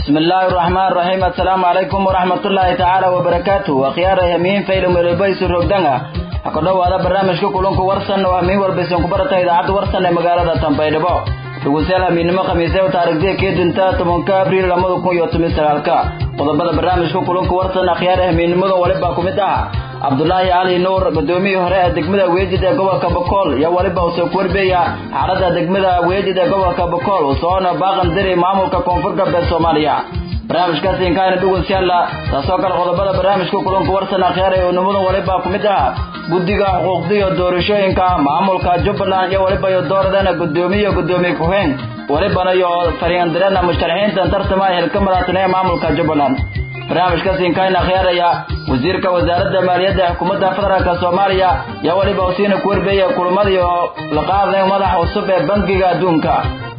بسم الله الرحمن الرحيم السلام عليكم ورحمة الله تعالى وبركاته وخيار يمين فيلم البيس الرقدنة أكدو هذا برنامج كلونك ورسن وهمين والبيسون كبرتا إذاعة ورسن مقالة تنبيدبو dhegeystayaal habeenimo khamiisee u taariikhdii kii dinta tobanka abriil lamada kun iyo toban sagaalka qodobada barnaamijka kulanka warsan akhyaar habeenimada waliba ku mid ah cabdulaahi cali nuur gudoomiyii hore ee degmada weejid ee gobolka bokool iyo waliba uu soo korbeeya xaalada degmada weejid ee gobolka bokool uu soona baaqan diri maamulka koonfur galbeed soomaaliya barnaamijkaasi inkaana dhegeystayaal taasoo kale qodobada barnaamijka kulanka warsan akhyaar ee unimada waliba ku mid ah guddiga xuquuqda iyo doorashooyinka maamulka jubbaland iyo waliba iyo dooradana gudoomiye gudoomiye ku-xeen walibana iyo fariindirana musharaxiinta tartama hilka madaxtooyaha ee maamulka jubbaland barnaamijkaasi inkaana khiyaaraya wasiirka wasaaradda maaliyadda ee xukuumadda federaalk soomaaliya iyo waliba usiina ku warbeeya kulamadii oo la qaaday madaxa cusub ee bangiga adduunka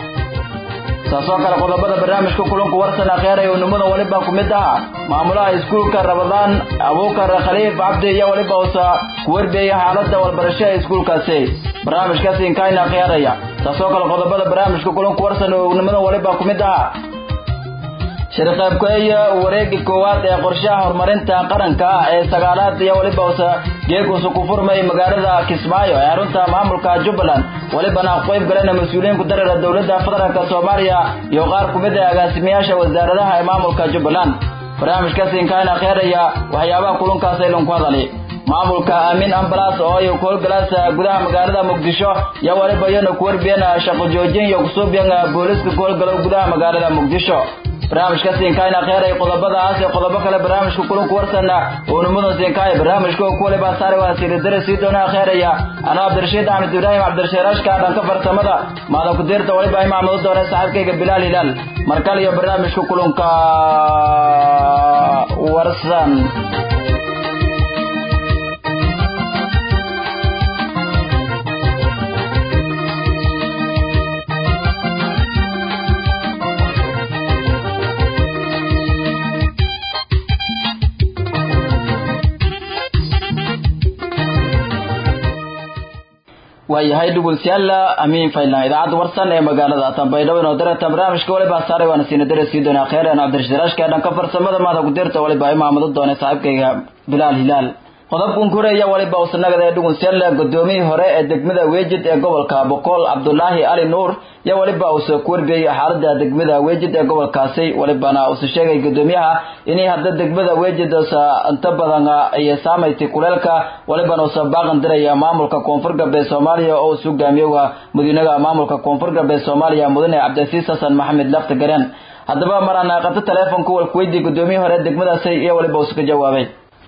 saasoo kale qodobada barnaamijka kulanku warsan akhyaaraya unimada waliba ku mid ah maamulaha iskuulka rabadaan abuukar khaliif cabdi iyo waliba usa ku warbeeya xaalada walbarasho ee iskuulkaasi barnaamijkaasi inkaana akhyaaraya saasoo kale qodobada barnaamijka kulanku warsan unimada waliba ku mid ah shirqaybkeeya wareegi koowaad ee qorshaha horumarinta qaranka ah ee sagaalaad iyo waliba usa geeguusa ku furmay magaalada kismaayo ee xarunta maamulka jubbaland walibana qayb galena mas-uuliyiin ku dareera dowladda federaalk soomaaliya iyo qaar ku mid ah agaasimayaasha wasaaradaha ee maamulka jubbaland barnaamijkaasi inkaana kheeraya waxyaabaha kulunkaas aylan ku hadali maamulka aamin ambalas oo ay ku howlgalaasa gudaha magaalada muqdisho iyo waliba iyana ku warbiyana shaqo joojin iyo kusuubyan booliska ku howlgalo gudaha magaalada muqdisho barnaamijka siinkaayna kheyray qodobadaas iyo qodobo kale barnaamijka kulanku warsana uunimada siinkaay barnaamijka ku waliba saare waa siiridare sii doonaa kheeraya anaa cabdirashiid axmed ibraahim cabdirashiirashka dhanka farsamada maada ku deerta waliba imaamadu doona saaxiibkayga bilaal hilaal markale iyo barnaamijka kulanka warsan waayahay dhegeystayaal amiin faylan idaacadda warsan ee magaalada tanbaydhabo inoo darata barnaamijka waliba saaray waana siina dare sii doonaa kheyran cabdirashiraashka dhanka farsamada maada ku dirta waliba imaamado doona saaxiibkayga bilaal hilaal qodobkan kureeya waliba usanagada ee dhegeystayaal gudoomiyii hore ee degmada weejid ee gobolka boqol cabdulaahi cali nuur iyo waliba uuse ku warbeeyay xaalada degmada weejid ee gobolkaasi walibana uuse sheegay gudoomiyaha inay hadda degmada weejid usa inta badan ay saamaytay kuleelka walibana uuse baaqan diraya maamulka koonfur galbeed soomaaliya oo uu hogaamiyoga madiinaha maamulka koonfur galbeed soomaaliya mudane cabdisiis xasan maxamed lafta gareen haddaba maraan qabto teleefonka walkuweydii gudoomiyii hore degmadaasi iyo waliba uuse ka jawaabay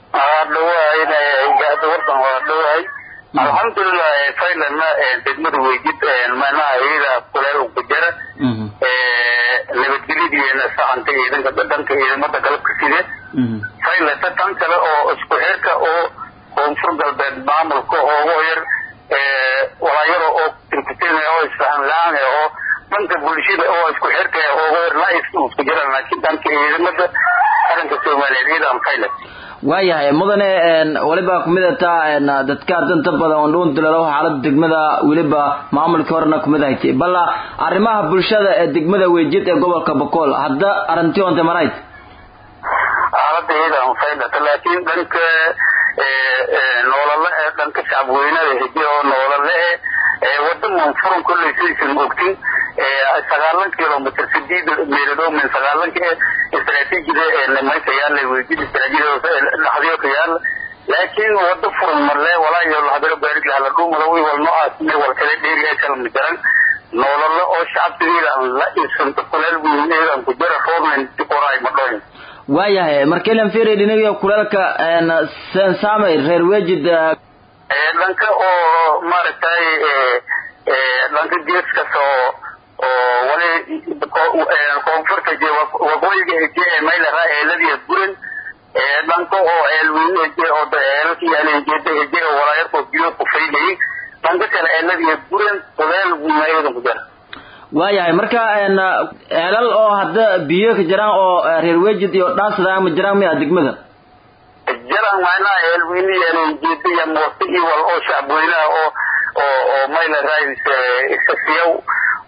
warkan waa dhawahay alxamdulilah faylanna degmada weejid manaha iyada kuleel ku jira nabadgelyadiina sacanta ciidanka dhanka ciidamada galabka side faylata tan kale oo isku xirka oo koonfur galbeed maamulka oogu yar walaayaro oo tirkuteen oo isfahan la-aan oo dhanka bulshada oo isku xirka oogu yar la isku jiraan laakiin dhanka ciidamada qaranka soomaaliyeed iyadaan faylan waayahay mudane waliba kumid ataa dadka danta badan oo dhuun dilalo xaalada degmada weliba maamulkii horena kumid ahayd balla arrimaha bulshada ee degmada weejid ee gobolka bokool hadda arrintii onte marayd xaalada iyadaan faydata laakiin dhanka noolale ee dhanka shacabweynada hije oo noolale e wada manfuran kolley sidaysan ogtin sagaalan kilomitr sideed meelood min sagaalanka istaraatiijida mayka yaala weejid istaraatiijida dhaxdiyo ka yaala laakiin wada furan marle walaayo lahadalo baarid lahala dhuumada wi wal noocaas wal kale dheeri ay kala midaran noolalo oo shacabtigeedaan la isanto kuleel weyn ku jira roobnan qoraay madhoyn waayahay markaylan fiiri dhinagiyo kuleelka saamay reer weejid dhanka oo maaragtay dhanka geeskas oo oo wali koonfurta waqooyiga eje ee maylaraa eeladiya buran dhanka oo eelweyne eje oo eelka yaala ejeeda eje oo walaayarkoo biyo ku faydayay dhanka kale eeladiya buran kuleel mayada ku jira waayahay marka ceelal oo hadda biyo ka jiraan oo reer wejid iyo dhaasada ma jiraan miya degmada jaran macnaha eelweyne yaala ejeeda iyo mooste iyo wal oo shacabweynaha oo oo oo mayla raadis iska siyaw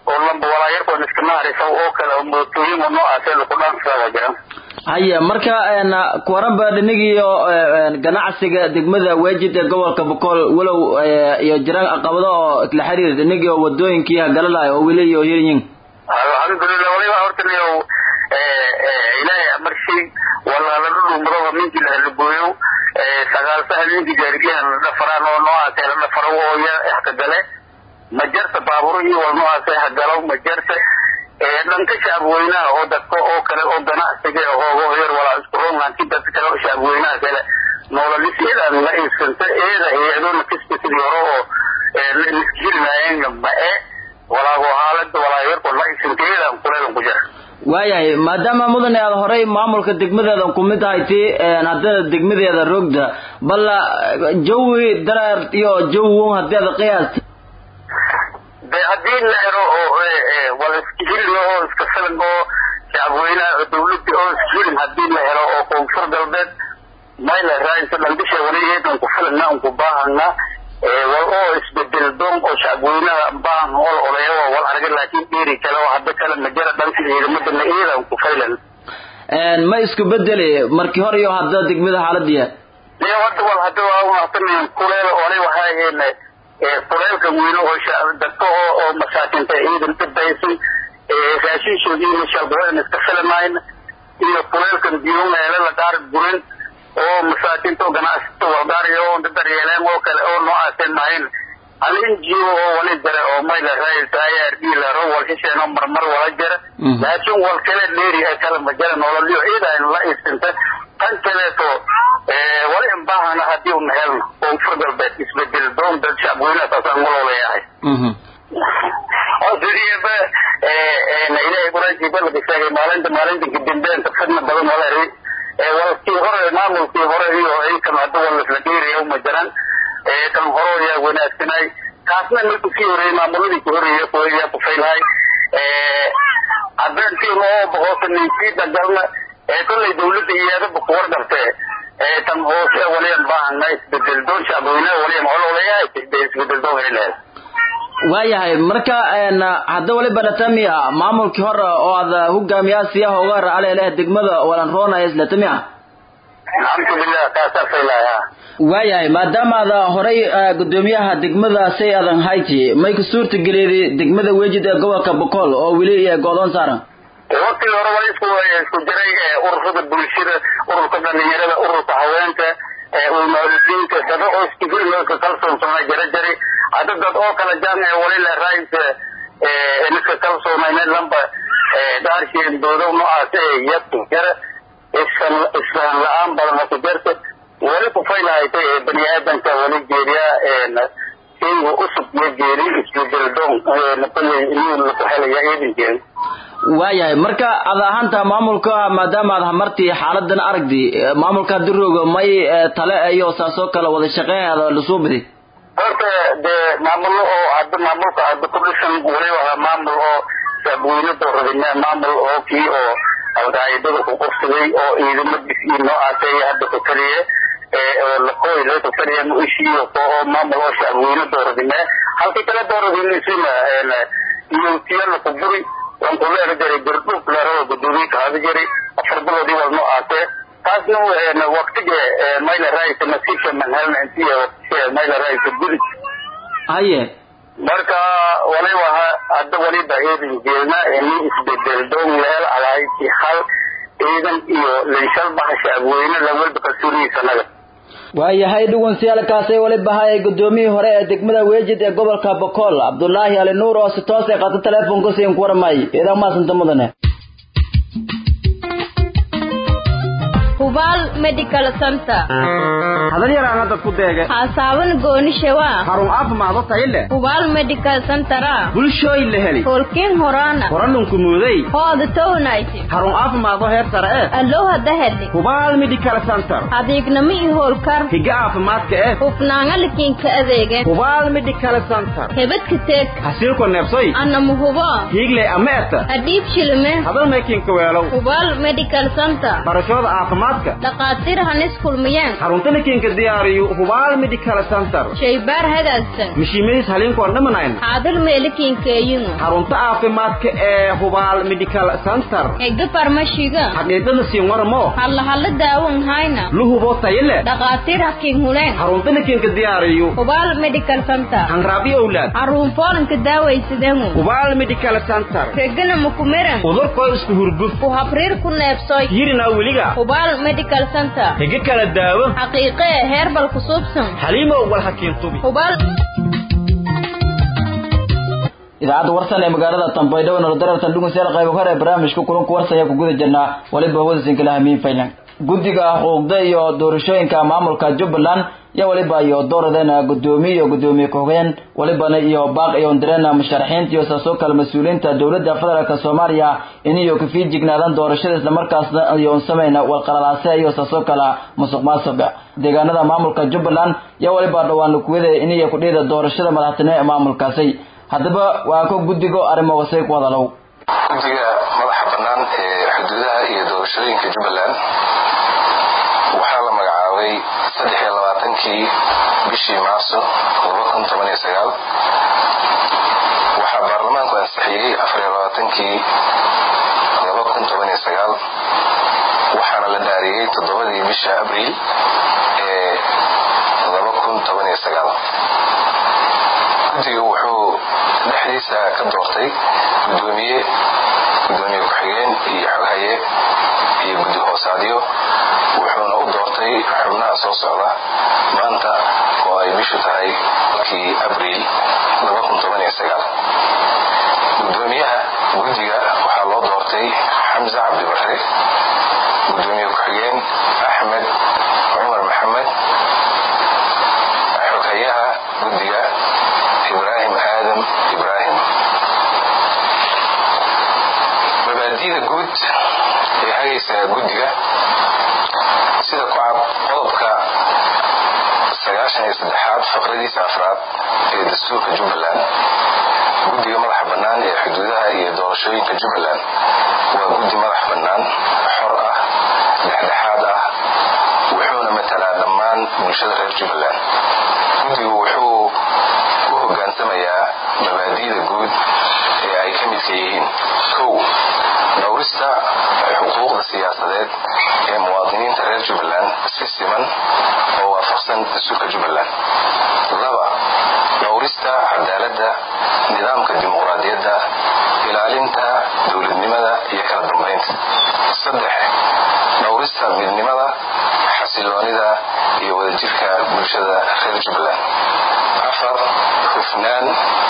oo lamba walaayarkoon iska naharisa oo kale oo mootooyin oo noocaasee laku dhaansadaa waa jiraan haya marka kuwaranba dhinigiiyo ganacsiga degmada weejid ee gobolka bokool walow iyo jiraan caqabado oo la xiriir dhinigii oo wadooyinkii hagalalaay oo weli iyo hiryin alxamdulilah waliba horta niyow ilaahay amarshay walaala dhudhumadoba ninkii lahalagooyo sagaalsaha ninkii gaarigahan la dhafaraan oo noocaasee la dhafaro oo ya hkagale ma jarta baaburo iyo wal noocaasee hagalo ma jarta dhanka shacabweynaha oo dadka oo kale oo ganacsiga hoogo yar walaa isku roonlanti dadka kale oo shacabweynaha kale noolalis eedaan la iibsanta eeda hay-adoona kasta sidii hore oo liskirinaayeen ma-e walaago haalada walaayarko la iibsanta eedaan kuleedan ku jira waayahay maadaama mudane aada horay maamulka degmadeedan ku mid ahay ti haddana degmadeeda roogda balla jawi dareer iyo jawi haddii aad qiyaasta de haddii la helo oo wala iskahilin oo iska filan oo shacabweynaha dawladda oo iskahilin haddii la helo oo koonfur galbeed mayla raayinta dhandisha waligeedan ku filana unku baahana wal oo isbedel doon oo shacabweynaha baahan ol oleeyo wal arga laakiin dheeri kale oo hadda kale majara dhanka ciidamadana iyadan ku filan ma isku bedeli markii hore iyo hadda degmada xaaladiya iyo hadda wal hadda waa unaqtanayn kuleel ole waxaa kuleelka weyne oo dadka oo oo masaakinta ciidan dhibbaysan raashinshoodii mashalbadan iska filanayn iyo kuleelkan biyumeele la qaar gurin oo masaakinta oo ganacsata walgaariyo oo daryeeleen oo kale oo noocaaseen ahayn hal injiyo oo wali jira oo mayla raayisaayaar dhiilaro wal hisheen oo marmar wala jira laakiin wal kale dheeri ee kale ma jira nololyo ciidan la iibsanta tan kaleeto wali in baahana haddii una helno koonfur galbeed isbedel doon dad shacabweynaha saasaan walooleeyahay oo sidiiba ilaahay quraankiiba laga sheegay maalinta maalinta kadambeenta fidna badan walaari walkii hore maamulkii hore iyo aykan hadda wal isla dheeraya uma jiran kan hore yaa wanaagsanay kaasna marku sii horeeyey maamuladii ku horeeyey kuyaa ku faylhay haddeentii oo boqosa ninkii dagalna kollay dawladda iyaadaba ku wargartee tan hoose waliyan baahana isbedel doon shacabweynaha waliyan hololeeyahay isbedel doon helahay waayahay marka hadda waliba dhatamiya maamulkii hore oo aad hogaamiyaasiyaha uga racaleleh degmada walanroonaya islatamiya alxamdulilah kaasaa faylaya waayahay maadaama aad horay gudoomiyaha degmada say adan hayti may ku suurta geleeday degmada wejid ee gobolka bokool oo weli go-doon saaran waktigii hore waa isku isku jiray ururada bulshada ururka dhalinyarada ururka haweenka ulmaaludiinka dada oo iskuhilin oo iska kalsoonsanaa jira jari hadda dad oo kala jaamica walila raayis iska kalsoonayna lamba daarsheen doodo noocaas yadku jira isfan isfahan la-aan badan ku jirta wali ku faylahaytay bani aadanka wali jeeriyaa shayga usub iyo jeeri isbedel doon kulley inuu laku helaya iidankeeda waayahay marka ad ahaanta maamulka maadaama aad hamartii xaaladan aragdi maamulka dirooga may tale iyo saasoo kale wada shaqeyn aad lasoo bidi horta dee maamulo oo hadda maamulka hadda ku dhisan waliba ahaa maamul oo shacabweyne dooradime maamul oo kii oo alqaa'idada ku qabsaday oo ciidamadiis iyo noocaasay hadda ku taliye oo lakooy laga ku taliya muishiyo oo maamul oo shacabweyne dooradime halkii kale dooradimesina iyo tiyala ku buri waan ku leeri jiray gardhuub leerada gudoomiye kahaada jiray afar biloodii wal noocaasee taasna waktiga mayla raayisa nasiibka manhelna intiya mayla raayisa gudi haye marka waliba hadda waliba eedan jeelna ini isbedel doon leel alaaysi hal ciidan iyo linshalbaha shacabweyne lawalba kalsoonihiisanaga waayahay dhugunsiyaalkaasay waliba hayay gudoomiyihii hore ee degmada weejid ee gobolka bokool cabdulaahi ali nuur oo si toos ay qaata teleefonka siin ku warmay idan maasanta mudane hubaal medical center hadal yaraan hadda ku deege haasaaban goonishewa harun caafimaado tayo leh hubaal medical centera bulshooy la heli holkiin horaana horanunku muuday hooda townayti harun caafimaado heer sare eh allow hadda heli hubaal medical center adeegnamo i howlkar higa caafimaadka eh hufnaanga likiinka adeege hubaal medical center hebadka teeg hasiilku neebsoy anama hubo hiigley ama eta adhiib shilime hadal meekinka weelow hubaal medical center barashooda caafimaadka caafimaadka dhaqaatiir hanis kulmiyeen xarunta lakiinka diyaariyo hubaal medical center shaybaar hagaagsan mishiimadiis haliinkoon dhamanayn xaadir meelikiinkeeyinu xarunta caafimaadka ee hubaal medical center ega farmashiga xaqiiqada siin waramo hallahalla daawan hayna luhubo tayo leh dhaqaatiir hakiin huleen xarunta lakiinka diyaariyo hubaal medical center hanraabyo owlaad caruun foolanka daawaysadeengu hubaal medical center regana makumiran udurkoo isku hurguf ku habriir ku neebsoy yirina weliga hubaal medical center higa kala daawo xaqiiqee heerbal ku suubsan xaliimow wal hakiin tubi hubaal idaacadda warsan ee magaalada tambaydhabo nolodarartan dhugunseel qaybo hore ee barnaamijka kulanku warsan ayaa ku guda jirnaa waliba hawadasinkalaa hamiin faylan guddiga xuquuqda iyo doorashooyinka maamulka jubbaland iyo waliba iyo dooradeena gudoomiye iyo gudoomiye ku-xigeen walibana iyo baaq iyo ndireena musharaxiinta iyo saasoo kale mas-uuliyiinta dowladda federaalk soomaaliya iniyo kafii jignaadaan doorashada islamarkaasna iyo samayna walqalalaase iyo saasoo kale musuq maasuqa deegaanada maamulka jubbaland iyo waliba dhowaan kuwada iniyo kudhida doorashada madaxtinimo ee maamulkaasi haddaba waa ko guddigo arrimo wasay ku hadalow guddiga madaxa bannaan ee xuduudaha iyo doorashooyinka jubbaland waxaa la magacaabay saddex iyo labaatankii bishii maarso laba kun toban iyo sagaal waxaa baarlamaanku ansixiyey afar iyo labaatankii laba kun toban iyo sagaal waxaana la dhaariyey toddobadii bisha abriil ee laba kun toban iyo sagaal guddiga wuxuu dhexdiisa ka doortay gudoomiye gudoomiye ku-xigeen iyo xoghaye iyo guddi hoosaadyo wuxuuna u doortay xubnaha soo socda maanta oo ay bishu tahay kii abriil gudoomiyaha guddiga waxaa loo doortay xamse cabdibare gudoomiye ku-xigeen axmed cumar maxamed xoghayaha guddiga ibraahim aadam ibraahim mabaadida guud ee hagaysa guddiga sida ku cad qodobka sagaashan iyo saddexaad faqradiisa afraad ee dastuurka jubbaland guddiga madaxa bannaan ee xuduudaha iyo doorashooyinka jubbaland waa guddi madax bannaan xor ah dhexdhexaad ah wuxuuna matalaa dhammaan bulshada reer jubbaland guddigu wuxuu u hogaansamayaa mabaadi'da guud ee ay ka midka yihiin kow dhowrista xuquuqda siyaasadeed ee muwaadiniinta reer jubbaland si siman oo waafaqsan dastuurka jubbaland laba dhowrista cadaaladda nidaamka dimuqraadiyadda ilaalinta dowladnimada iyo kala dambaynta saddex dhowrista midnimada xasiloonida iyo wadajirka bulshada reer jubbaland afar hufnaan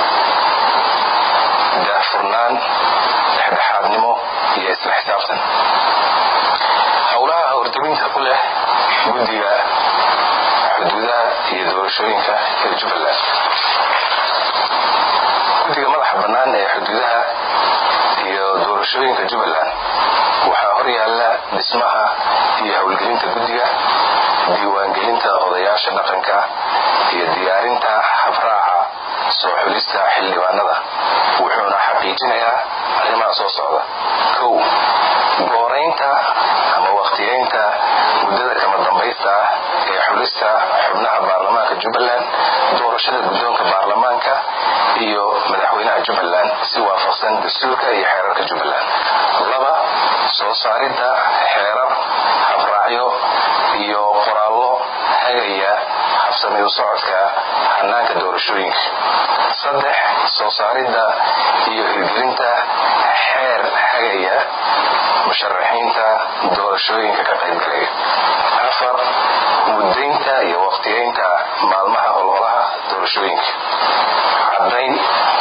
daahfurnaan dhexdhexaadnimo iyo isla xisaabtan howlaha horteginta ku leh guddiga xuduudaha iyo doorashooyinka ee jubbaland guddiga madaxa bannaan ee xuduudaha iyo doorashooyinka jubbaland waxaa hor yaalla dhismaha iyo howlgelinta guddiga diiwaangelinta odayaasha dhaqanka iyo diyaarinta habraaca soo xulista xildhibaanada wuxuuna xaqiijinayaa arrimaha soo socda kow gooraynta ama wakhtiyeynta muddada kama dambaysta ah ee xulista xubnaha baarlamaanka jubbaland doorashada guddoonka baarlamaanka iyo madaxweynaha jubbaland si waafaqsan dastuurka iyo xeerarka jubbaland laba soo saaridda xeerar habraacyo iyo qoraallo hagaya habsami u socodka hanaanka doorashooyinka saddex soo saaridda iyo hirgelinta xeer hagaya musharaxiinta doorashooyinka ka qaybgalaya afar muddaynta iyo waqtiyeynta maalmaha ololaha doorashooyinka caddayn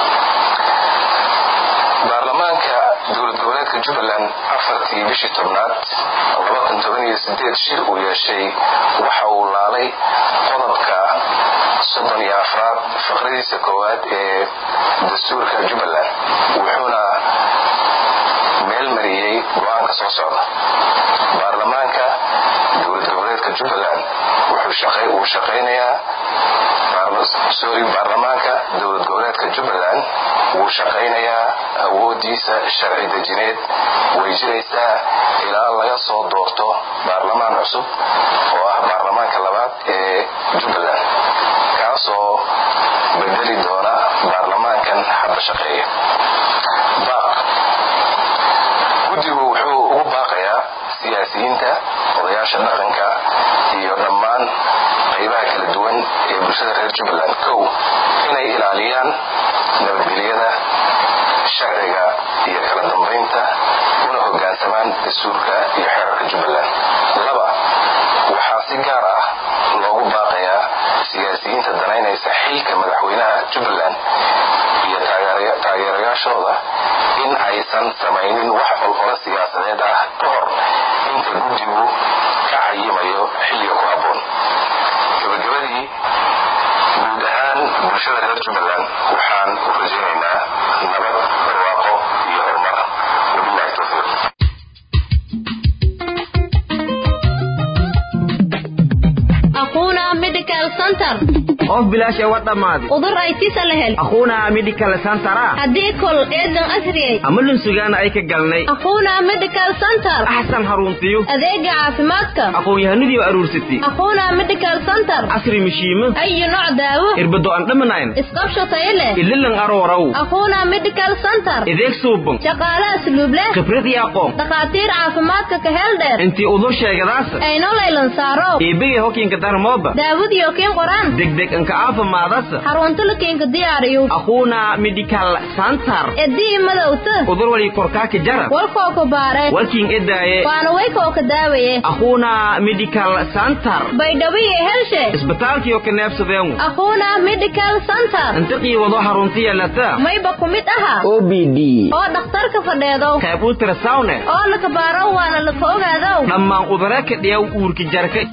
baarlamaanka dowlad goboleedka jubbaland afartii bishii tobnaad shir uu yeeshay waxa uu laalay qodobka soddon iyo afraad faqradiisa koowaad ee dastuurka jubbaland wuxuuna meel mariyey go-aanka soo socda baarlamaanka dowlad goboleedka jubbaland wuu shaqaynayaa sorry baarlamaanka dowlad goboleedka jubbaland wuu shaqaynayaa awoodiisa sharci dejineed way jiraysaa ilaa laga soo doorto baarlamaan cusub oo ah baarlamaanka labaad ee jubbaland kaasoo bedeli doona baarlamaankan hadda shaqeeya baaq guddigu wuxuu ugu baaqayaa siyaasiyiinta odayaasha dhaqanka iyo dhammaan qaybaha kala duwan ee bulshada reer jubbaland kow inay ilaaliyaan nabadgelyada sharciga iyo kala dambaynta una hoggaansamaan dastuurka iyo xeerarka jubbaland laba waxaa si gaar ah loogu baaqayaa siyaasiyiinta danaynaysa xilka madaxweynaha jubbaland iyo taageerayaashooda in aysan samaynin wax olole siyaasadeed ah ka hor inta guddigu ka cayimayo xilliga ku habboon gabagabadii guud ahaan bulshada reer jubbaland waxaan u rajaynaynaa nabad barwaaqo iyo horumar wabilahi towfiiq aquuna medical center of bilaash ee wa dhammaaday udur ay tisa la hel aquuna medical centera haddii kol eedan asriyay ama lunsugaana ay ka galnay aquuna medical center axsan haruntiyo adeega caafimaadka aqoon-yahanadii aruursatay aquuna medical center casri mishiimo ayu nooc daawo irbado aan dhamanayn isqabsho tayo leh ililan aroorow aquuna medical center ideeg suuban shaqaale asluub leh khibrad iyo aqoon dhakhaatiir caafimaadka ka heel dheer intii udur sheegadaasa ayno laylan saaro iibigay hokiinka darmooba daawadiyo kiin qoraan degdeg inka aafimaadasa xarunta la kiinka diyaariyo aquuna medical center edii madowta udur wali korkaaka jara walkoo ku baare walkiin edaaye waana waykoo ka daawaye aquuna medical center baydhabiye helshe isbitaalkiyo ka neebsadeengu aquuna medical center intiqii wado harunta yeelata mayba ku mid aha o b d oo dhakhtarka fadheedow qayb ultrasawne oo laka baaro waana laka ogaadow dhammaan udare ka dhiyaw uurka jarka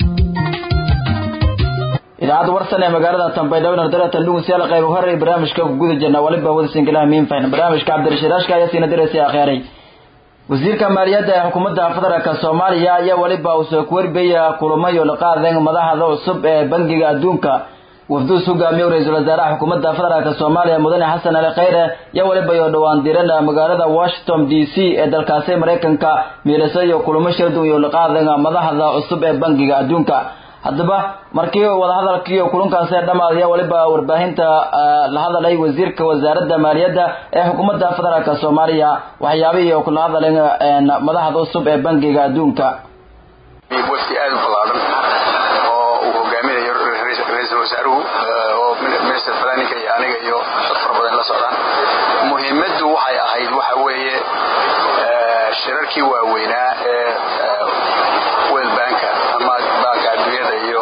idaacadda warsan ee magaalada tambaydhabo nardaratan dhugunsiyaal qayb horey barnaamijka ku guda jirna waliba wada singilaha miinfayn barnaamijka cabdirashiiraashka ayaa siina diraysay akheeray wasiirka maaliyadda ee xukuumadda federaalka soomaaliya ayaa weliba uu soo kuwarbaya kulamo iyo laqaadan madaxda cusub ee bangiga adduunka wafduus hogaamiye ra-iisul wasaaraha xukuumadda federaalk soomaaliya mudane xasan ali kheyre ayaa weliba iyo dhowaan diran magaalada washington d c ee dalkaasi maraykanka miilaso iyo kulamo shardun iyo laqaadan madaxda cusub ee bangiga adduunka haddaba markii wadahadalkii kulankaasi dhammaadaya weliba warbaahinta la hadalay wasiirka wasaaradda maaliyadda ee xukuumadda federaalk soomaaliya waxyaabihii kula hadaleen madaxda cusub ee bangiga adduunka wafdi aada u ballaaran oo uu hogaaminayo ra-iisul wasaaruhu oo minister planninka iyo aniga iyo dad fara badan la socdaan muhiimaddu waxay ahayd waxa weeye shirarkii waaweynaa ee world banka ama banka adduunyada iyo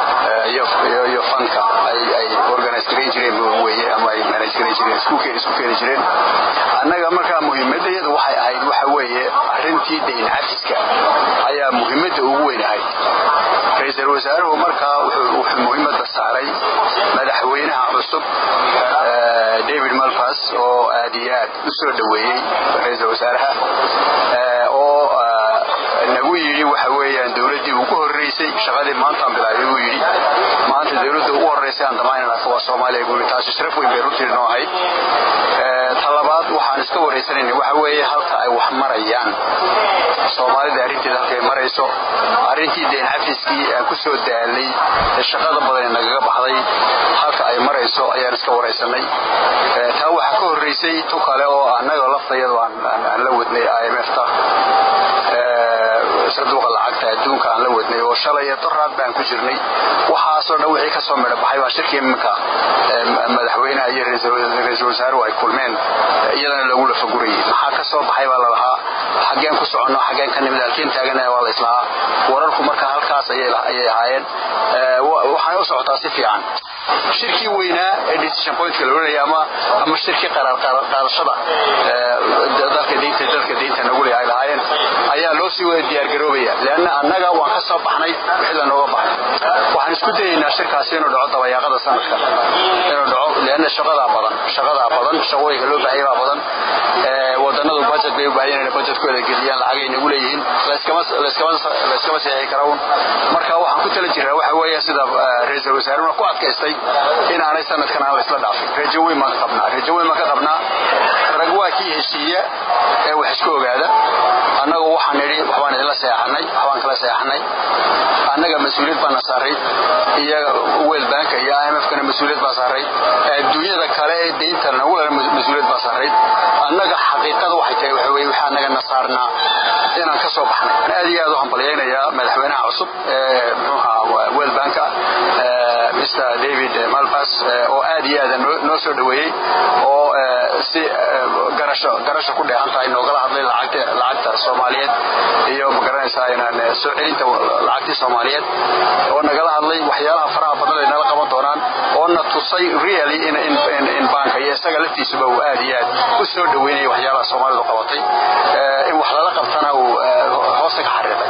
iyo fanka ay organize garayn jireen weye ama ay manage garayn jireen isku keeni jireen annaga markaa muhiimadayada waxay ahayd waxa weeye arrintii dayn cafiska ayaa muhiimadda ugu weyn ahayd ra-iisul wasaaruhu markaa wuxuu muhiimadda saaray madaxweynaha cusub david malpas oo aad iyo aad u soo dhoweeyey ra-iisul wasaaraha oo nagu yidhi waxa weeyaan dowladdii ugu horreysay shaqadii maantaan bilaabay buu yidhi maanta dowladda ugu horreysay aan damaynana waa soomaaliya buu yidhi taasi sharaf weyn bay runtii noo ahayd talabaad waxaan iska waraysanayna waxa weeye halka ay wax marayaan soomaalida arrinteeda halkay marayso arrintii deen cafiskii aan ku soo daalay ee shaqada badan ee nagaga baxday halka ay marayso ayaan iska waraysanay taa waxaa ka horreysay tu kale oo annaga laftayadu aan la wadnay i m f ta sanduuqa lacagta adduunka aan la wadnay oo shalay doraad baan ku jirnay waxaasoo dhan wixii kasoo midho baxay baa shirkii iminka madaxweynaha iyo ra-iisul wasaaruhu ay kulmeen iyadana lagu lafagurayay maxaa ka soo baxay baa lalahaa xaggeen ku soconno xaggeen ka nimid halkeen taagana waa la islahaa wararku marka halkaas ayay ahaayeen waxaana u socotaa si fiican shirkii weynaa ee decision pointka la oranaya ama ama shirkii qaraar qaadashada dalka deynta dalka deynta nagu leeyahay lahaayeen ayaa loo sii wada diyaargaroobaya leanna annaga waan ka soo baxnay wixii la nooga baxay waxaan isku dayaynaa shirkaasi inuu dhaco dabayaaqada sanadka inuu dhaco leanna shaqadaa badan shaqadaa badan shaqooyinka loo baahaya baa badan wadanadu budget bay u baahan yihiin budgetkooda geliyaan lacagay nagu leeyihiin layskama seexi kara un marka waxaan ku tala jiraa waxa weeye sida ra-iisul wasaaruna ku adkaystay dhaafay inaanay sanadkan aan la isla dhaafin rajo weyn baan ka qabnaa rajo weyn baan ka qabnaa rag waa kii heshiiya ee wax isku ogaada annagu waxaan nidhi waxbaan idinla seexanay waxbaan kala seexanay annaga mas-uuliyad baana saaray iyo world banka iyo imfkana mas-uuliyad baa saaray adduunyada kale ee deynta nagulana mas-uuliyad baa saaray annaga xaqiiqada waxay tahay waxa weye waxaa naga nasaarnaa inaan ka soo baxnay aad iyo aad u hambalyaynayaa madaxweynaha cusub ee muxuuha world banka mr david malpas oo aad iyo aad noo soo dhoweeyey oo si garasho garasho ku dheehan tahay noogala hadlay lacagta lacagta soomaaliyeed iyo magaranaysaa inaan soo celinta lacagtii soomaaliyeed oo nagala hadlay waxyaalaha faraha badan ay nala qaban doonaan oo na tusay really in in in banka iyo isaga laftiisuba uu aad iyo aad u soo dhoweynayay waxyaalaha soomaalidu qabatay in wax lala qabtana uu hoosta ka xariiqay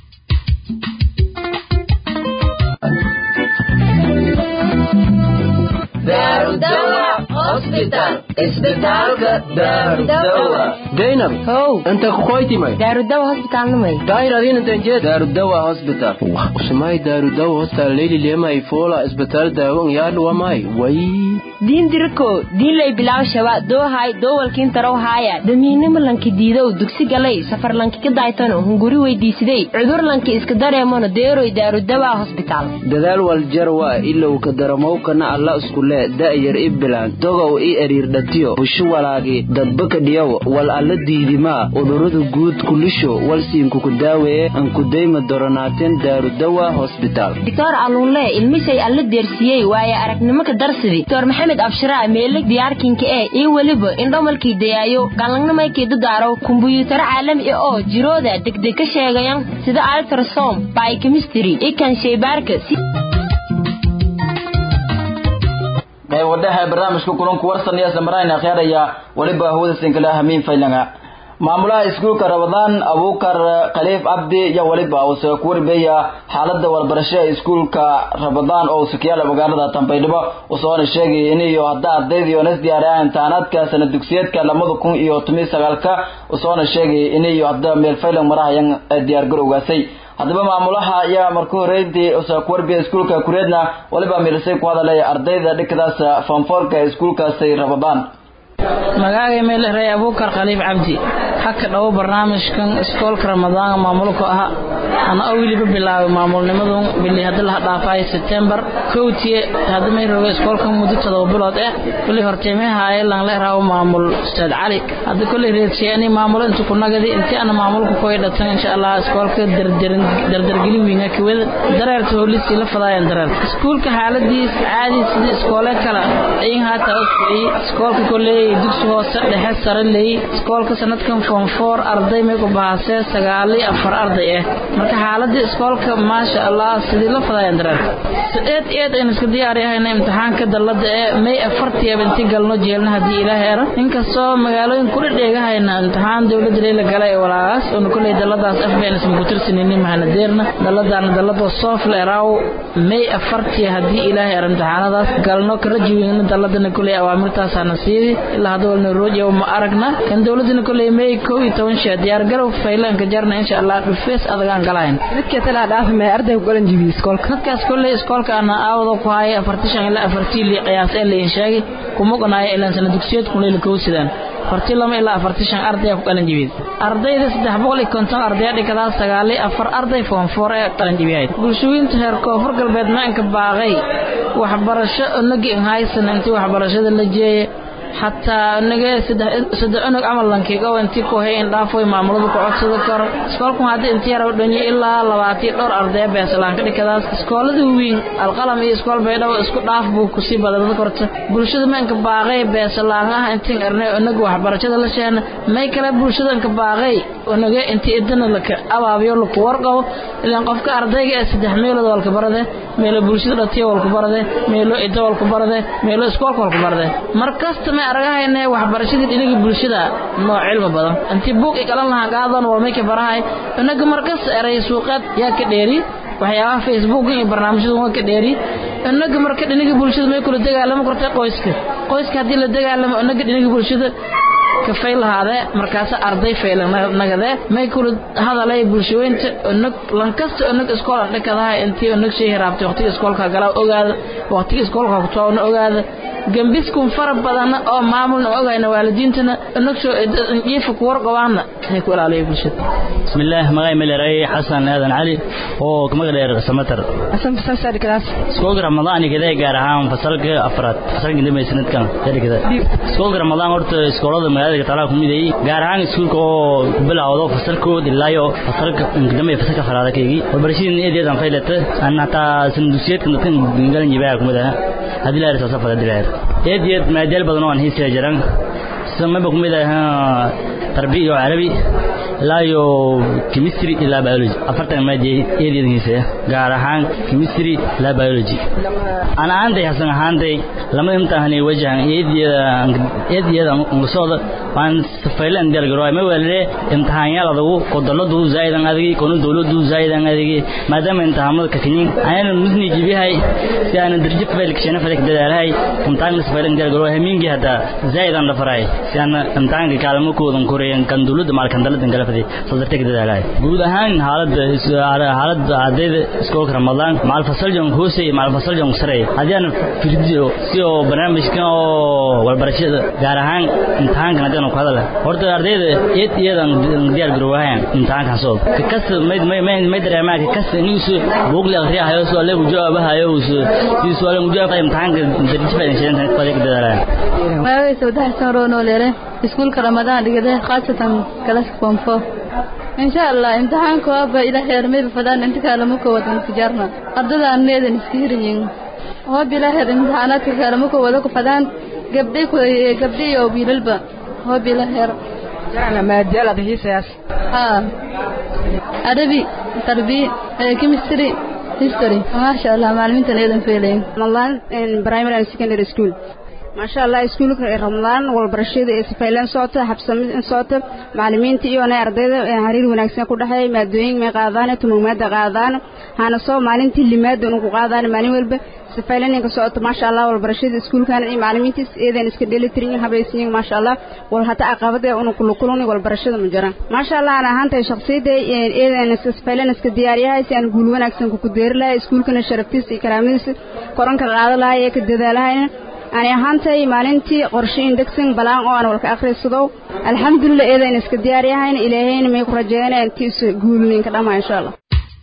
daynab how inta kukoytimay daarudawa hosbitaalnimay dayradinantanjed daarudawa hospital usumay daarudawa hostal leyli lema ifola isbitaal daawan yaadhuwamay way diin diriko diinlay bilaw shaba doohay doowalkiin tarow haaya damiinimo lanki diidow dugsi galay safar lanki ka daaytano hunguri weydiisidey cudur lanki iska dareemono deeroy daarudawa hosbitaal dadaal waljarwa ilow ka daramowkana alla iskule da'yar i bilaan dogow i eriirdhatiyo bushu walaagi dadbaka dhiyow wal alla diidimaa udurada guud kulisho walsiinkuku daaweeye ankudayma doronaateen daarudawa hosbitaal doctor aluunle ilmishay alla deersiyey waaye aragnimo ka darsidi doctor maxamed abshiraa meelig diyaarkinka ee iyo weliba indhomalkii dayaayo galangnamaykii dadaaro kumbuyuutaro caalami ah oo jirooda degdeg ka sheegayan sida altrasom biochemistry iyo kan shaybaarka si qayb wadhaha barnaamijka kulanku warsan iyo samarayn akhyaaraya weliba hawada sinkala hamiin faylanga maamulaha iskuulka rabadaan abuukar khaliif cabdi iyo weliba uu soo kuwarbeeya xaalada walbarasho ee iskuulka rabadaan oo sukiyaala magaalada tambaydhabo usoona sheegay iniyo hadda ardayda yonas diyaariyaha imtixaanaadka sana dugsiyeedka lamada kun iyo toban sagaalka usoona sheegay iniyo hadda meel faylan marahayan diyaargarowgaasay haddaba maamulaha ayaa marka horeyntii soo kuwarbiya iskuulka kureedna weliba milisay ku hadalay ardayda dhikadaas fanfoorka ee iskuulkaasi rabadaan magacay meelrey abuukar khaliif cabdi haka dhowo barnaamijkan iskoolka ramadaan maamulku aha ana oo weliba bilaabay maamulnimadu bili hadda laha dhaafay September kowtiye hadda may rogo iskoolkan muddo todoba bilood ah kulli horteemaha ay lan la raawo maamul Ustaad Cali hadda kulli reedsiyani maamul inta ku nagadi inta ana maamulku ku dhatan insha Allah iskoolka dardarin dardargelin weyn ka wada dareerta howlisi la fadayaan dareer iskoolka xaaladiis caadi sidii iskoole kala in hata iskoolka kulli dugsi hoose dhexe sare leey iskoolka sanadkan form 4 arday may ku baahasay sagaal iyo afar arday ah marka xaaladda iskoolka maasha Allah sidii la fadayaan dareer eed eed aynu iska diyaariyahayna imtixaanka dalada ee may afartii intii galno jeelna hadii ilaahay aro inkastoo magaalooyin ku dhigahayna imtixaan dawladda leela galay walaas oo kulay daladaas afbeen isma ku tirsanini mahana deerna daladana dalada software raw may afartii hadii ilaahay aro imtixaanadaas galno ka rajiweyna daladana kulay awaamirtaas ana siidi ilaa hadda walna roojiyo ma aragna kan dawladana kulay may 12 shaa diyaar garow faylanka jarna insha Allah dhufees adagaan galayn dadka tala dhaaf ma arday ku galan jibi iskoolka dadkaas kulay iskoolka ana aawado ku haya afartishan ilaa afartii li qiyaas ee la sheegay kuma qanaaya ilaa sana dugsiyeed kulay la kowsidaan afartii lama ilaa afartishan arday ku galan jibi ardayda saddex boqol iyo konton arday dhigada sagaal iyo afar arday form 4 ee galan jibi bulshooyinta heer koonfur galbeed maanka baaqay waxbarasho nagi haysan intii waxbarashada la jeeyay xataa naga saddex saddex unug camal lankiga oo intii ku hayn dhaafay maamulada ku codsada karo iskoolku hadda intii yar dhanyo ilaa labaatan dhowr arday beeslaan ka dhikadaas iskoolada weyn alqalam iyo iskool baydhabo isku dhaaf buu ku sii badan korta bulshada maanka baaqay beeslaan ah intii arnay unuga waxbarashada la sheena may kale bulshada ka baaqay unuga intii idana la ka abaabiyo la ku warqabo ilaan qofka ardayga ee saddex meelood walka barade meelo bulshada dhatiyo walka barade meelo idda walka barade meelo iskoolka walka barade markasta ma aragahayna waxbarashadii dhinaga bulshada nooc cilmi badan intii buug igalan lahaa qaadan walmay ka barahay inaga markas eray suuqaad yaa ka dheeri waxyaabaha facebook iyo barnaamijyada waa ka dheeri inaga marka dhinaga bulshada may kula dagaalamo kortay qoyska qoyska haddii la dagaalamo inaga dhinaga bulshada ka fayl lahaade markaas arday fayl nagade may kula hadalay bulshooyinta onog lankasta onog iskool dhakadaha intii onog shay hiraabtay waqtiga iskoolka gala ogaada waqtiga iskoolka ku toona ogaada gambiskun fara badan oo maamulna ogayna waalidiintana onog soo jiifa ku warqabaana hay ku ilaaliya bulshada bismillaah magay meleeray xasan aadan cali oo kamaga dheer samatar asan fasal sadi kalaas iskoolka ramadaan igada gaar ahaan fasalka afraad fasalka dambe sanadkan xilligada iskoolka ramadaan horta iskoolada magaalada talaha kumid ay gaar ahaan iskuulka oo bilowdo fasalkood ilaayo fasalka dambe fasalka afraad keegi waxbarashadii eedeedan faylata aan hataa sanduusiyeedka dadkan galan jibaa kumid ah hadii la irsaa safar hadii la ir eedeed maadaal badan oo aan hiisay jiran samaba kumid ah tarbiya iyo carabi ilaa iyo chemistry ilaa biology afartan maadiyay eedeedkiisa gaar ahaan chemistry ilaa biology ana aantay hasan ahaantay lama imtixaanay wajahan eedeeda eedeeda ngusooda waan safaylan diyar garo ma wale imtixaanyada adagu kodoladu zaidan adigi kono dawladu zaidan adigi maadaama imtixaamada ka kinin ayana nusni jibihay si aan darje fail kishana fadak dadaalhay imtixaan safaylan diyar garo hamingi hada zaidan la faray si aan imtixaanka kaalmo koodan koreyan kan dawladda maalkan daladan kala faday sadartay dadaalhay guud ahaan xaaladda xaaladda ardayda iskoolka ramadaan maal fasal jong hoose maal fasal jong sare hadiyaan firdiyo si oo barnaamijkan oo walbarashada gaar ahaan imtixaankan hadaan ku hadala horta ardayda eed iyadan diyaar garowayaan imtixaankan soo ka kas may may may dareemaa ka kas niisu buugli akhriyahayo soo leeyahay jawaabahayo si su'aal mujaab imtixaanka darajada faa'iideysan tan faday ka dadaalaan magacay sawdax san roono leere iskuulka ramadaan dhigade khaasatan kalaska form 4 insha allah imtixaanka waaba ila heer mayba fadaan inta kaalama ka wadan tijaarna ardadaan needan iska hirayin hoob ila heer imtixaanaadka kaalama ka wada ku fadaan gabdhay ku gabdhay iyo wiilalba hoob ila heer jarana maadaal ad hiisayaas haa arabi tarbiya chemistry history maasha allah macalimiintan eedan feelayin ramadan primary and secondary school maasha allah iskuulka ramadaan walbarashada ee sifaylan socota habsami socota macalimiinta iyo ardayda xiriir wanaagsan ku dhaxeeya maadooyin may qaadaan tumumaada qaadaan hana soo maalintii limaada uu qaadaan maalin walba sifaylan ka socota maasha allah walbarashada iskuulkan iyo macalimiinta eedan iska dheelitirin habaysiin maasha allah wal hata aqabada uu kula kulun walbarashada ma jiraan maasha allah ana ahaantay shakhsiyada eedan iska sifaylan iska diyaariyahay si aan guul wanaagsan ku deerilahay iskuulkana sharaftiisa iyo karaamadiisa koranka qaadalahay ee ka dadaalahayna ani ahaantay maalintii qorshe indegsan balaan oo aan walka akhriysado alxamdulilah eedayna iska diyaar yahayna ilaahayna may ku rajeeyana intiisa guulninka dhammaa insha allah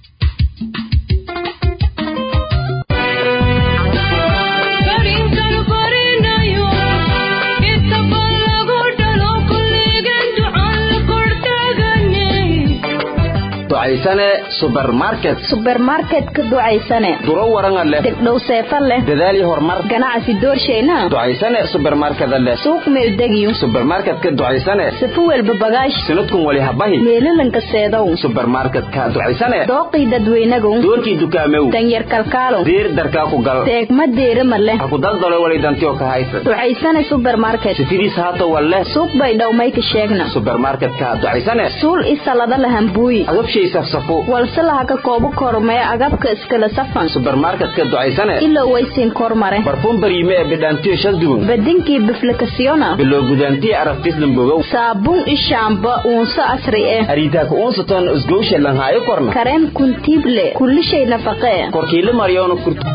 ducaysane subermarket subermarket ka ducaysane duro waranga leh degdhow seefa leh dadaal iyo horumar ganacsi doorshayna ducaysane subermarkeda leh suuq meeldegiyo subermarketka ducaysane sifu welba bagaash sinadkun wali habahi meelalanka seedow subermarketka ducaysane dooqii dadweynagow doorkii dukaamew danyar kalkaalo diir darkaa ku gal teegma deerama leh ha ku daldalo wali dantiyo ka haysa ducaysane subermarket sifidiis haato wal leh suuq bay dhowmayka sheegna subermarketka ducaysane suul isalada lahambuuyi agabshay safsafo walse laha ka koobo kormee agabka iskala safan subermarketka ducaysane ilaa waysiin kormare barfuun bariime ee bidhaantiyo shasdugun badinkii biflikasiyona biloo gudaantiyo arabtis lambogow saabuun ishaamba uunso asri eh ariitaaka uunsaton isgowsha lanhaayo korna kareen kuntiible kullishay nafaqee korkiila maryoona kurtu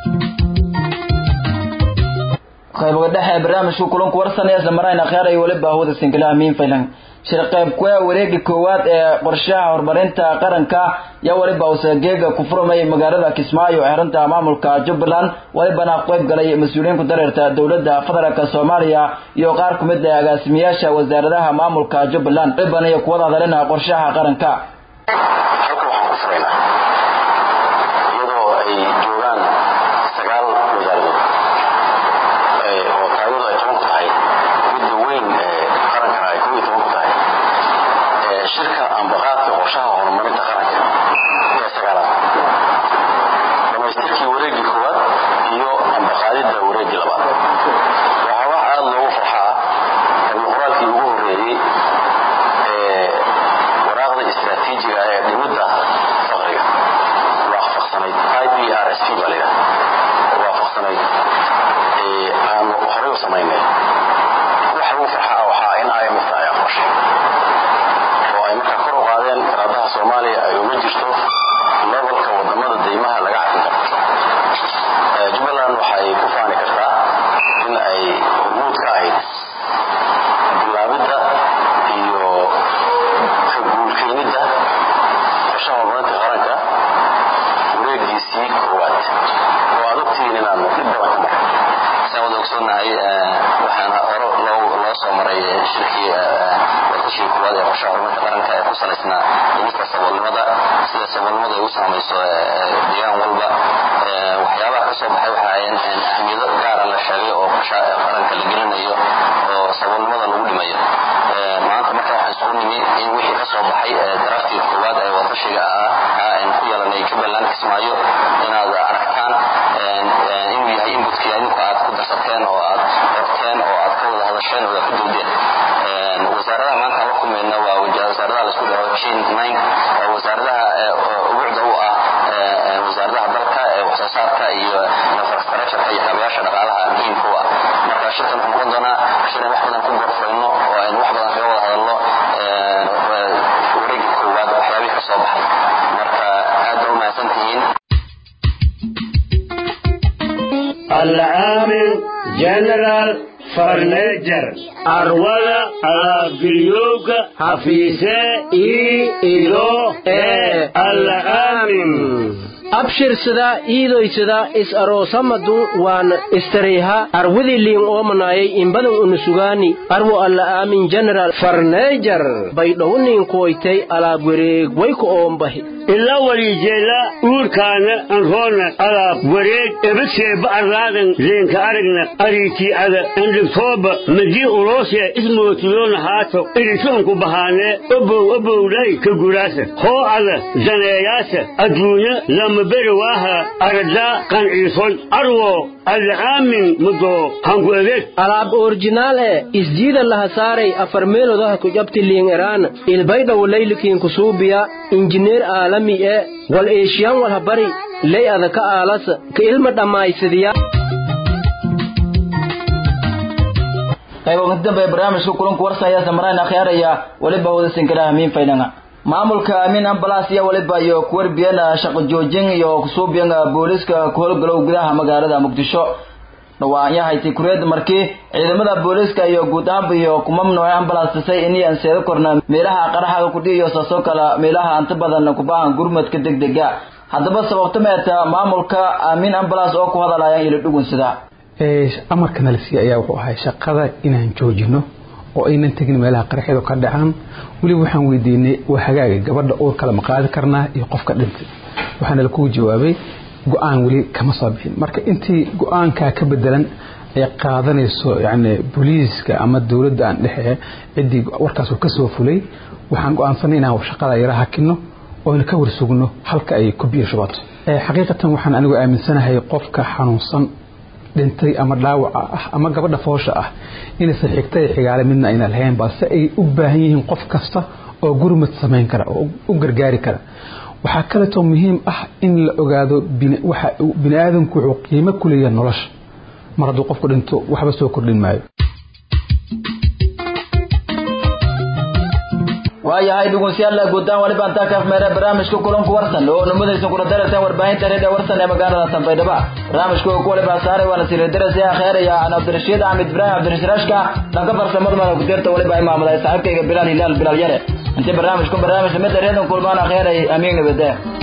qaybaga dhexe ee barnaamijka kulanku warsanaya isla marayna khyaar ay weliba hawada sinkilaha miin faylan shir qayb kuwa wareega koowaad ee qorshaha horumarinta qaranka yaa weliba usageega ku furmay magaalada kismaayo ee xarunta maamulka jubbaland welibana qayb galay mas-uuliyiin ku dareerta dowladda federaalk soomaaliya iyo qaar ku mid ah agaasimayaasha wasaaradaha maamulka jubbaland welibana iyo kuwada hadalina qorshaha qaranka waxa ugu farxaa waxaa in IMF ognahay waxaana hore loo soo maray shirkii wadashii kuwaad ee qorshaha horumarka qaranka ee ku salaysnaa dhimista saboolnimada sida saboolnimada ay u saamayso deegaan walba waxyaabaha ka soo baxay waxa ahayn ahmiyado gaara la sheegay oo qorshaha qaranka la gelinayo oo saboolnimada lagu dhimayo maanta marka waxaan isku nimi in wixii ka soo baxay daraftii koowaad ee wadashiga ah aan ku yeelanay jubbaland kismaayo inaad aragtaan inuu yahay inbutkii adinku aad ku darsateen oo aad qorteen oo aad ka wada hadasheen oo aad ku doodeen wasaaradaha maanta la kulmayna waa wasaaradaha laisku dhaho jin nine waa wasaaradaha ubucda u ah wasaaradaha dalka ee waxsoo saarka iyo infrastructureka iyo kaabayaasha dhaqaalaha muhiimka u ah marka shirkan wuxuu noqon doonaa shir in wax badan ku gorfayno oo aynu wax badan kaga wada hadalno wareegga koowaad waxyaabihii ka soo baxay marka aad ba u mahadsan tihiin العامل جنرال فرنيجر أرولا أبريوك حفيسة إي إلو إي العامل abshirsada iidoysada is aroosamadu waan istareyha arwidi liin oomanayay inbadan unusugaani arwo alla aamin general farneejar baydhowniin kuwaytay alaab wareeg wayku oombahi ila walijeela uurkaana anroona alaab wareeg ebaseeba arlaadan leenka aragna ariitii ada andhigtooba madii uloosee ismootiyoona haato irisuunku bahaanee obow obowdhay ka guraasa hoo ada daneeyaasa adduunya lama beri waaha aradaa qanciisoy arwo alcaamin mudoo hanku egeeg alaab orjinaal e isjiida laha saaray afar meelodaha ku jabti liin eraana ilbaydhawo laylikiin kusuubiya injineer aalami e wal eeshiyan walha bari ley ada ka aalasa ka ilma dhammaysadiya qayb ugu dambe barnaamijka kulanku warsaya samaraan akhyaaraya waliba wada sinkiraha miin faydanga maamulka amiin ambalaas iyo waliba iyo kuwarbiyana shaqo joojin iyo kusuubiyan booliska ku howlgalow gudaha magaalada muqdisho dhawaanyahayti kureed markii ciidamada booliska iyo guud ahaanba iyo kuma mamnuucay ambalaastisay inay anseedo korna meelaha qaraxaga kudhiiyo saasoo kale meelaha anta badan kubaahan gurmadka degdega haddaba sababta meeta maamulka amiin ambalaas oo ku hadalaya ila dhugunsada amarka nalasiya ayaa wuxuu ahay shaqada inaan joojino oo aynan tegin meelaha qaraxyadu ka dhacaan weliba waxaan weydiinay waa hagaaga gabadha uurkale ma qaadi karnaa iyo qofka dhintay waxaana lakugu jawaabay go-aan weli kama soo bixin marka intii go-aankaa ka bedelan ay qaadanayso yani booliiska ama dowladda aan dhexe ciddii warkaas uu ka soo fulay waxaan go-aansanay inaan shaqada yara hakino oyna ka warsugno halka ay ku biyo shubato xaqiiqatan waxaan anigu aaminsanahay qofka xanuunsan dhintay ama dhaawaca ah ama gabadha foosha ah inaysan xigta iyo xigaale midna ayna lahayn balse ay u baahan yihiin qof kasta oo gurmad samayn kara oo u gargaari kara waxaa kaleetoo muhiim ah in la ogaado bini aadamku wuxuu qiimo ku leeyahay nolosha mar hadduu qofku dhinto waxba soo kordhin maayo waayahay dhugunsiyaal guudaan waliba intaa kaaf meere barnaamijka kulanku warsan oo numadaysan kula daratan warbaahinta reeda warsan ee magaalada tanbaydhaba barnaamijka ku waliba saaray waana siridarasi akheeraya an cabdirashiid axmed ibraahim cabdirashiraashka dhanka farsamada mada kudirta waliba ay maamulay saaxiibkayga bilaal hilaal bilaal yare intii barnaamijku barnaamij mid reedan kulmaan akheeray amiin nabadee